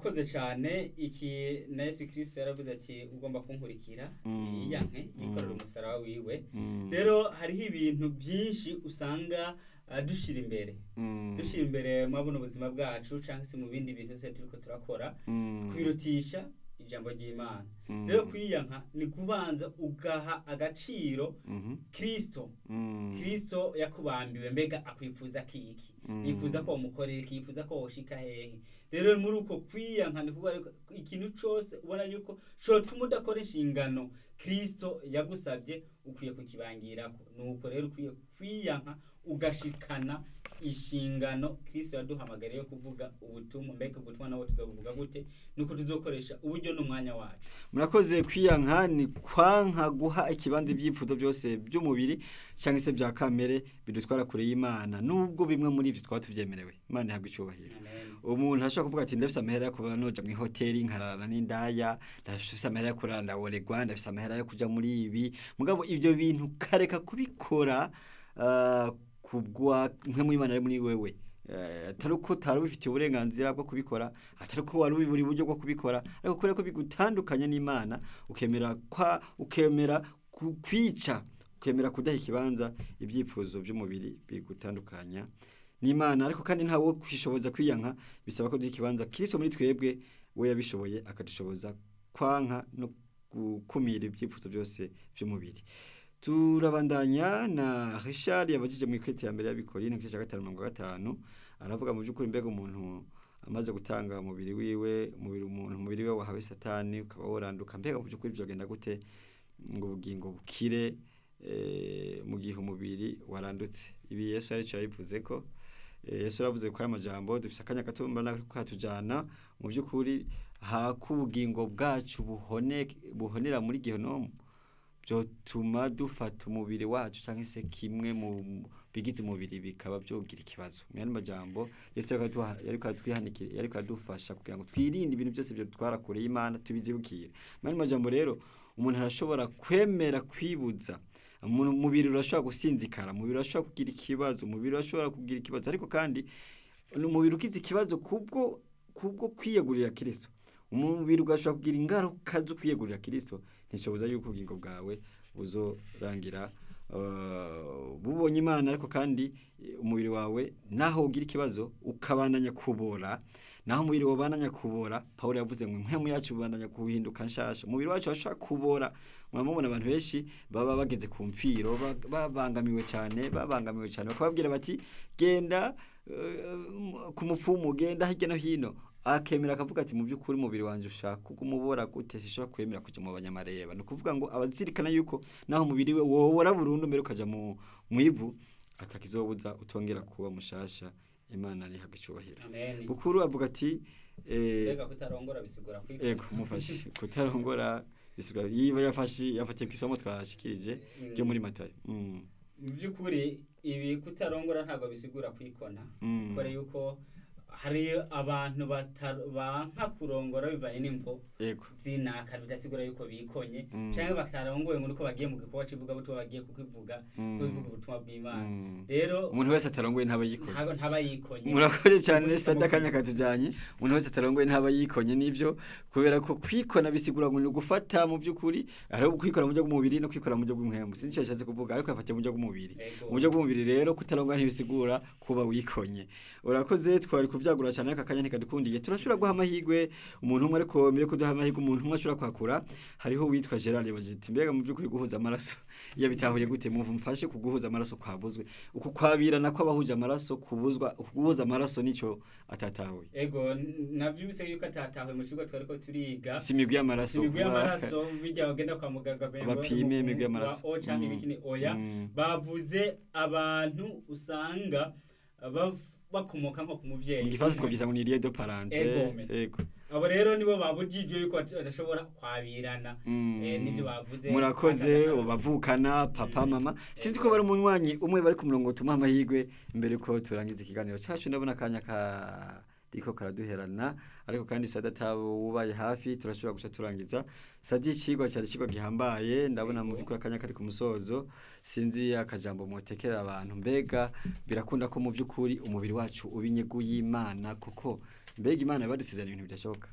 urakoze cyane iki na yesu kirisito yaravuze ati ugomba kunkurikira Mm. yiyanke yikorera Mm. umusaraba wiwe Mm. rero hariho ibintu byinshi usanga ah, dushira imbere Mm. dushira imbere muri buno buzima bwacu cyangwa se mu bindi bintu byose turiko turakora Mm. kwirutisha ijambo ry'imana Mm. rero kwiyanka ni kubanza ugaha agaciro Mhm. kirisito Mm. kirisito yakubambiwe mbega akwifuza kiki Mm. yifuza ko wamukorera iki yifuza ko woshika hehe rero muri uko kwiyanka ni kuvuga yuko ikintu cyose ubona yuko cotuma udakora inshingano kirisito yagusabye ukwiye kukibangirako nuko rero ukwiye kwiyanka ugashikana inshingano kirisito yaduhamagariye yo kuvuga ubutumwa mbega ubutumwa nabwo tuzobuvuga gute nuko tuzokoresha uburyo n'umwanya wacu murakoze kwiyanka ni kwanka guha ikibanza ibyifuzo byose by'umubiri cyangwa se bya kamere bidutwara kure y'imana nubwo bimwe muri ibyo twaba tubyemerewe imana ihabwa icyubahiro Amen. umuntu ashobora kuvuga ati ndafise amahera yo kuba noja mu ihoteli nkararana n'indaya ndafise amahera yo kurara ndaworegwa ndafise amahera yo kuja muri ibi mugabo ibyo bintu kareka kubikora ah, kubwa mwe mu imana ari muri wewe Eh, atari uko utari ubifitiye uburenganzira bwo kubikora atari uko wari ubibura uburyo bwo kubikora ariko kubera ko bigutandukanya n'imana ukemera kwa ukemera ku- kwica ukemera kudaha ikibanza ibyifuzo by'umubiri bigutandukanya n'imana ariko kandi ntawe kwishoboza kwiyanka bisaba ko duha ikibanza kirisito muri twebwe we yabishoboye akadushoboza kwanka no gukumira ibyifuzo byose by'umubiri turabandanya na Richard yabajije mu ikwete ya mbere y'abikorine igice cya gatanu mirongo gatanu aravuga mu by'ukuri mbega umuntu amaze gutanga umubiri wiwe umubiri umuntu umubiri we wahawe satani ukaba woranduka mbega mu by'ukuri byogenda gute ngo ubugingo bukire eh, mu gihe umubiri warandutse ibi Yesu yaricyo yabivuze ko Eh, Yesu yaravuze ko aya majambo dufise akanya gato mbona ko katujana mu by'ukuri hako ubugingo bwacu buhone buhonera muri Gehonomu byotuma dufata umubiri wacu cyangwa se kimwe mu bigize umubiri bikaba byogira ikibazo mu yandi majambo Yesu yakaduha yariko atwihanikira yariko adufasha kugira ngo twirinde ibintu byose byo twara kure y'Imana tubizibukire mu yandi majambo rero umuntu arashobora kwemera kwibuza umuntu umubiri urashobora gusinzikara umubiri urashobora kugira ikibazo umubiri urashobora kugira ikibazo ariko kandi umubiri ugize ikibazo kubwo kubwo kwiyegurira Kristo umubiri ugashobora kugira ingaruka zo kwiyegurira Kristo ntishoboza yuko ubugingo bwawe buzorangira uh, bubonye Imana ariko kandi eh, umubiri wawe naho ugira ikibazo ukabandanya kubora naho umubiri wabananya kubora Paulo yavuze ngo impemu yacu bandanya kuhinduka nshasha umubiri wacu washaka kubora mwamubona abantu benshi baba bageze ku mfiro ba- babangamiwe cyane babangamiwe cyane bakababwira bati genda eh, ku mupfumu genda hirya no hino akemera akavuga ati mu by'ukuri umubiri wanjye ushaka kumubora gute sishobora kwemera kujya mu banyamareba ni ukuvuga ngo abazirikana yuko naho umubiri we wobora burundu mbere ukaja mu mu ivu atakizobuza utongera kuba mushasha imana nihabwa icubahiro amen bukuru avuga ati eh, mbega kutarongora bisigura kwikora ego mufashe kutarongora bisigura yiba yafashe yafatiye ku isomo twashikirije ryo muri matayo mm. mu by'ukuri ibi kutarongora ntabwo bisigura kwikona Mm. kubera yuko hari abantu bata- banka kurongora bivanye n'imvo ego zinaka bidasigura yuko bikonye Mm. cyangwa batarongoye ngo nuko bagiye mu gikorwa cy'ivugabutumwa bagiye kukivuga Mm. kuvuga ubutumwa bw'imana Mm. rero umuntu wese atarongoye ntaba yikoye ntabwo ntaba yikonye murakoze cyane Umutima sitade wo akanya katujanye umuntu wese atarongoye ntaba yikonye nibyo kubera ko kwikona bisigura ngo ni ugufata mu by'ukuri ari kwikora mu buryo bw'umubiri no kwikora mu buryo bw'umuhembu sinzi icyo yashatse kuvuga ariko yafatiye mu buryo bw'umubiri Ego. mu buryo bw'umubiri rero kutarongora ntibisigura kuba wikonye urakoze twari kuvyagura cyane aka kanya ntikadukundiye turashobora guha amahirwe umuntu umwe ariko mbere yo kuduha amahirwe umuntu umwe ashobora kwakura hariho witwa Gerard yabaje ati mbega mu by'ukuri guhuza amaraso iyo bitahuye gute mu mfashe kuguhuza amaraso kwabuzwe uku kwabirana kw'abahuje amaraso kubuzwa kuguhuza amaraso nico atatahuye ego n- navyumvise yuko atatahuye mu kigo twariko turiga si imigwi y'amaraso imigwi kuba- y'amaraso bijya bagenda kwa muganga bemba Bapime mu- imigwi mu- y'amaraso. wa O canke Mm. ibikini oya Mm. bavuze abantu usanga bav- bakomoka nko ku muvyeyi mu gifaransa twabyita ngo ni lieu de parenté Egome. ego abo rero nibo babujijwe yuko bat- badashobora kwabirana Mm. Eh, nivyo bavuze murakoze Bagana- bavukana papa Mm. mama sinzi ko bari umunywanyi umwe bari ku murongo tumuha amahirwe mbere ko turangiza ikiganiro cacu ndabona akanya kariko karaduherana ariko kandi sada atabo wubaye hafi turashobora guca turangiza sadi ikigwa cyari ikigwa gihambaye ndabona mu by'ukuri akanya kari ku musozo sinzi akajambo mwotekerera abantu mbega birakunda ko mu by'ukuri umubiri wacu uba inyegu y'imana kuko mbega imana yabadusezeranya ibintu bidashoboka